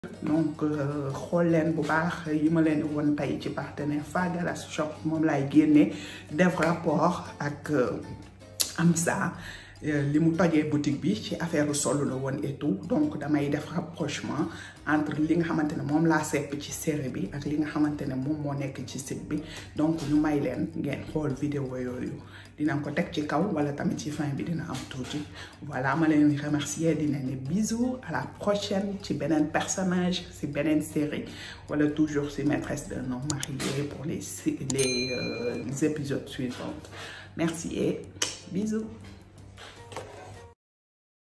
donc xool leen bu baax yi ma leen won tey ci partenaire Fagalas shop moom laay génne def rapport ak Amsa li mu tojee boutique bi ci affaire solo la woon et tout donc damay def rapprochement entre li nga xamante ne moom laa sepp ci série bi ak li nga xamante ne moom moo nekk ci site bi donc ñu may leen ngeen xool vidéo yooyu dina ko teg ci kaw wala tamit ci fin bi dina am tuuti voilà ma leen remercier dina ne bisous à la prochaine ci beneen personnage ci beneen série wala toujours ci maîtresse d'un homme marié pour les les, euh, les épisodes suivants merci et bisous